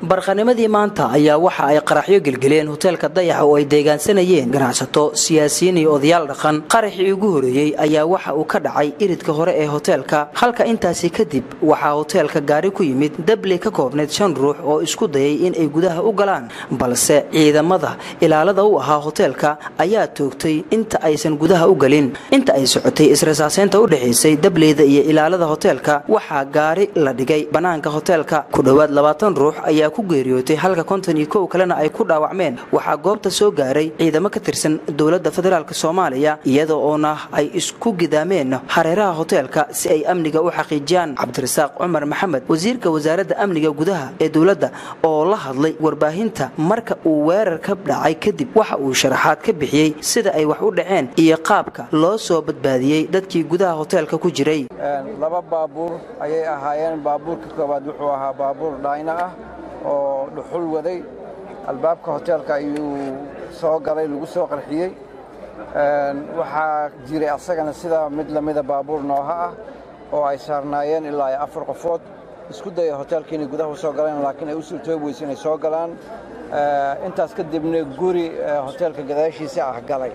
barqanimadii maanta ayaa waxa ay qaraxyo gelgeleen hoteelka dayax oo ay deegaansanayeen ganacsato siyaasiyiin iyo odayaal dhaqan qaraxii ugu horeeyey ayaa waxa uu ka dhacay iridka hore ee hoteelka halka intaasi kadib waxaa hoteelka gaari ku yimid dabley ka koobnayd shan ruux oo isku dayay in ay gudaha u galaan balse ciidamada ilaalada u ahaa hoteelka ayaa toogtay inta aysan gudaha u galin inta ay socotay israsaaseynta u dhexaysay dableyda iyo ilaalada hoteelka waxaa gaari la dhigay bannaanka hoteelka ku dhowaad labaatan ruux ayaa ku geeriyootay halka konton iyo kow kalena ay ku dhaawacmeen waxaa goobta soo gaaray ciidamo ka tirsan dowladda federaalk soomaaliya iyada oona ay isku gidaameen hareeraha hoteelka si ay amniga u xaqiijiyaan cabdirasaaq cumar maxamed wasiirka wasaaradda amniga gudaha ee dowladda oo la hadlay warbaahinta marka uu weerar ka dhacay kadib waxa uu sharaxaad ka bixiyey sida ay wax u dhaceen iyo qaabka loo soo badbaadiyey dadkii gudaha hoteelka ku jiray laba baabuur ayay ahaayeen baabuurka koowaad wuxuu ahaa baabuur dhayno ah oo dhuxul waday albaabka hoteelka ayuu soo galay lagu soo qarxiyey waxaa jiray asagana sidaa mid lamida baabuur nooha ah oo ay saarnaayeen ilaa iyo afar qofood isku daya hoteelka inay gudaha u soo galeen laakiin ay u suurtoobi weyse inay soo galaan intaas kadibna guri hoteelka gadaashiisa ah galay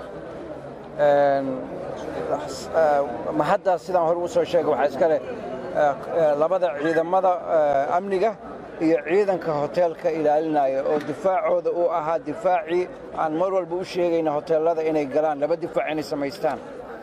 ma hadda sidaan hore u soo sheegay waxaa iska leh labada ciidamada amniga iyo ciidanka hoteelka ilaalinaya oo difaacooda uu ahaa difaacii aan mar walba u sheegayna hoteellada inay galaan laba difaac inay samaystaan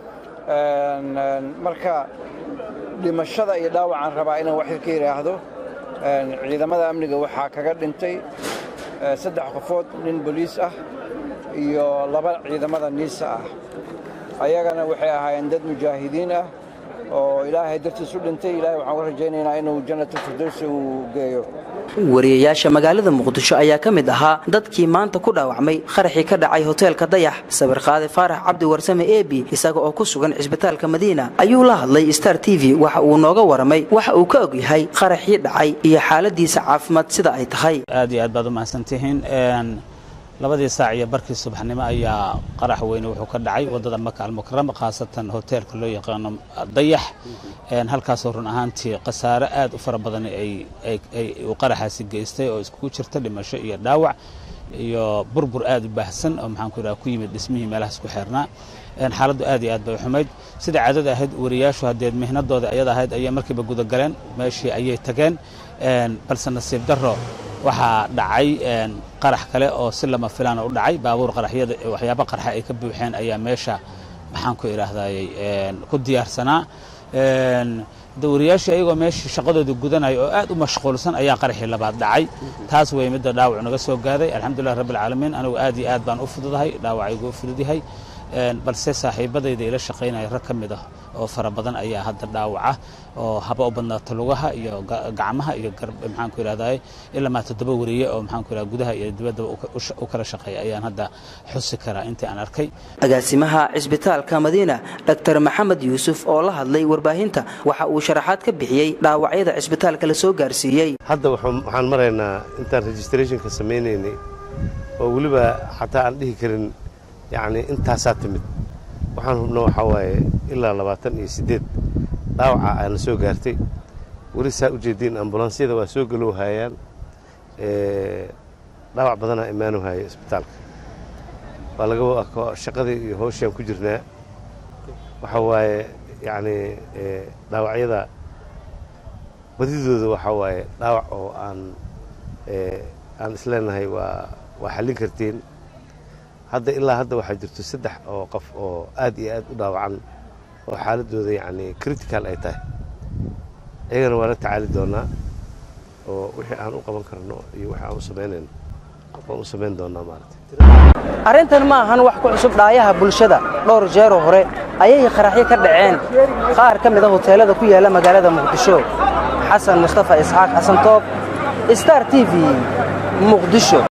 marka dhimashada iyo dhaawacaan rabaa inaan wax ka yidhaahdo ciidamada amniga waxaa kaga dhintay saddex qofood nin boliis ah iyo laba ciidamada niisa ah ayagana waxay ahaayeen dad mujaahidiin ah oo ilaahay dartiis u dhintay ilahay waxaan u rajaynaynaa inuu jannatalfirdowsi uu geeyo wariyayaasha magaalada muqdisho ayaa ka mid ahaa dadkii maanta ku dhaawacmay qaraxii ka dhacay hoteelka dayax sawirqaade faarax cabdi warsame ebi isaga oo ku sugan cisbitaalka madiina ayuu la hadlay star t v waxa uu nooga waramay waxa uu ka og yahay qaraxii dhacay iyo xaaladiisa caafimaad sida ay tahay aad iyo aad baad u mahadsantihiin labadii saac iyo barkii subaxnimo ayaa qarax weyne wuxuu ka dhacay waddada maka almukarama khaasatan hoteelka loo yaqaano dayax halkaasoo run ahaantii khasaare aad u fara badan uu qaraxaasi geystay oo iskugu jirta dhimasho iyo dhaawac iyo burbur aad u baahsan oo maxaan ku yidhaha ku yimid dhismihii meelahaas ku xeernaa xaaladdu aad iyo aad bay u xumayd sida caadada ahayd wariyaashu haddeed mihnadooda ayada ahayd ayaa markiiba gudagaleen meeshii ayay tageen balse nasiib darro waxaa dhacay qarax kale oo si lama filaana u dhacay baabuur qaraxyada waxyaaba qarxa ay ka buuxeen ayaa meesha maxaan ku idhaahdayy ku diyaarsanaa wariyaashii ayagoo meeshii shaqadooda gudanaya oo aad u mashquulsan ayaa qaraxii labaad dhacay taas wey midda dhaawac naga soo gaaday alxamdulilah rabbi alcaalamiin anigu aad iyo aad baan u fududahay dhaawacaygu u fudud yahay balse saaxiibadayda ila shaqaynaya rag ka mid ah oo fara badan ayaa hadda dhaawaca oo haba u badnaata lugaha iyo gacmaha iyo maxaan ku idhahday ilamaa toddoba wariye oo maxaan ku idhahda gudaha iyo dibaddaba u kala shaqeeya ayaan hadda xusi karaa intii aan arkay agaasimaha cisbitaalka madiina dr maxamed yuusuf oo la hadlay warbaahinta waxa uu sharaxaad ka bixiyey dhaawacyada cisbitaalka la soo gaarsiiyey hadda waxaan maraynaa intaan registrationka samaynaynay oo weliba xataa aan dhihi karin yacni intaasaa timid waxaan hubna waxaa waaye ilaa labaatan iyo siddeed dhaawaca aana soo gaartay weli saa u jeediin ambulansyada waa soo galow haayaan dhaawac badanaa imaanu haaya isbitaalka waa laga shaqadii iyo howshaan ku jirnaa waxaa waaye yacni dhaawacyada badidooda waxaa waaye dhaawac oo aan aan isleenahay waa waa xallin kartiin hadda ilaa hadda waxaa jirto saddex oo qof oo aad iyo aad u dhaawacan oo xaaladooda yacni critical ay tahay iyagana waa la tacaali doonaa oo wixii aan u qaban karno iyo wixii aan u samaynayno waan u samayn doonaa maaragtay arrintan ma ahan wax ku cusub dhaayaha bulshada dhowr jeeroo hore ayay qaraxyo ka dhaceen qaar ka mid a hoteellada ku yaalla magaalada muqdisho xasan mustafa isxaaq xasan toob star t v muqdisho